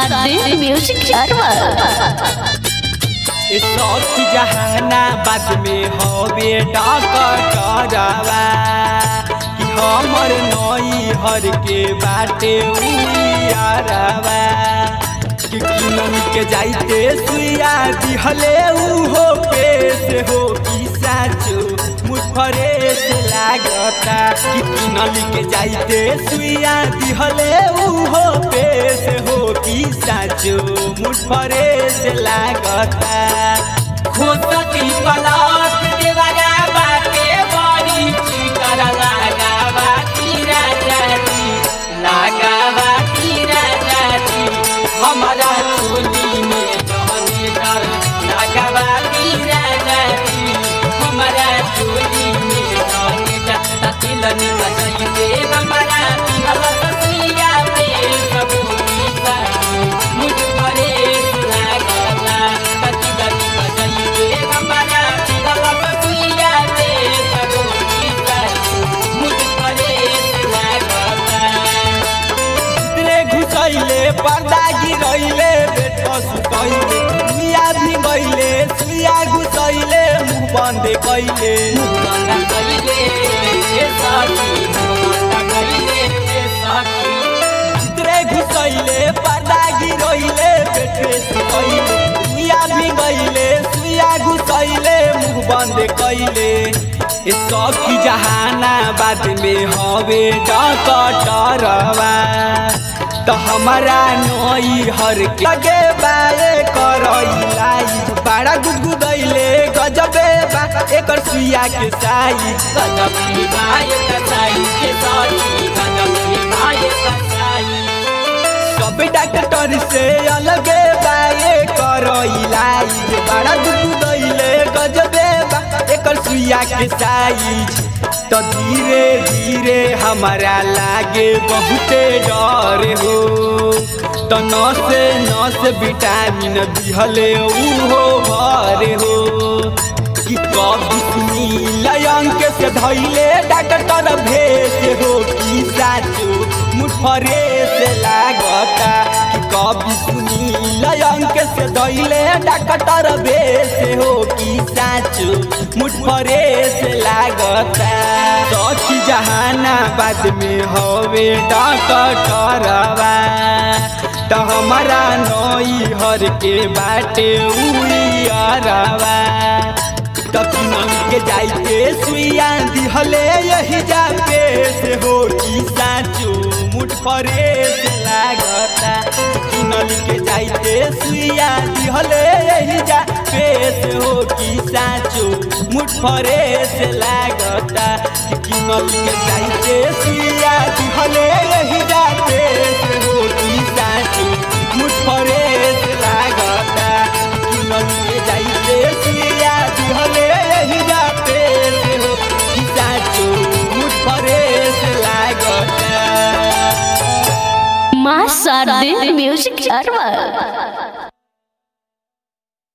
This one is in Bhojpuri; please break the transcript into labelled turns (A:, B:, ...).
A: शादी म्यूजिक सर्वर
B: ए सखी जहानाबाद में हवे डकटरवा कि हमर नई हर के बाटे उयारवा कि किनन के जाइते सुइया दिहले उहो पेश हो कि साचो मुफरे से लागता कि किनन के जाइते सुइया दिहले उहो पेश हो कि साचो मुफरे से लागता खोसती पलास देवरा बाटे बड़ी चिकर लगावा तीरा जाती लगावा तीरा जाती हमारा चोली में जहने डर लगावा तीरा जाती हमारा चोली में जहने डर तिलनी बजाई दे हमारा हलसिया पे सब गीता मुझ परे लागला तिलनी बजाई दे हमारा हलसिया पे सब गीता मुझ परे लागला रे घुसैले पर्दा गिरैले बेटा सुतैले मिया भी गैले सुइया घुसैले मुख बंद कैले रे घुसैले पर्दा गिरैले बेटे सुतैले मिया भी गैले सुइया घुसैले मुख बंद कैले ए सखी जहानाबाद में हवे डकटरवा तो हमारा नई हर के लगे बाए करैलाई बड़ा गुदगुदैले गजबे बा एकर सुइया के साई गजबे बाए के साई के साई गजबे बाए के साई सब डॉक्टर से अलगे बाए करैलाई बड़ा गुदगुदैले गजबे बा एकर सुइया के साइज तो धीरे धीरे हमारा लागे बहुते डर हो तो नस नस विटामिन दिहले उहो भर हो कि कभी सुनी लयंक से धैले डॉक्टर भेस हो कि साचो मुठरे से लागता कि कभी सुनी लयंक से धैले डॉक्टर भेस हो कि साचो मुठरे से लागता सखी जहानाबाद में हवे डॉक्टरवा तो हमारा नई हर के बाटे उड़ियारवा तकिनन के जाइते सुइया दिहले यही जा से हो कि साचो मुठ फरे से लागता किनन के जाइते सुइया दिहले यही जा से हो कि साचो मुठ फरे से लागता किनन के जाइते सुइया दिहले यही जा से हो कि साचो मुठ फरे से लागता किनन के जाइते सुइया दिहले यही जाते से हो कि साचो मुझ परे से लागता
A: माँ शादी म्यूजिक सर्वर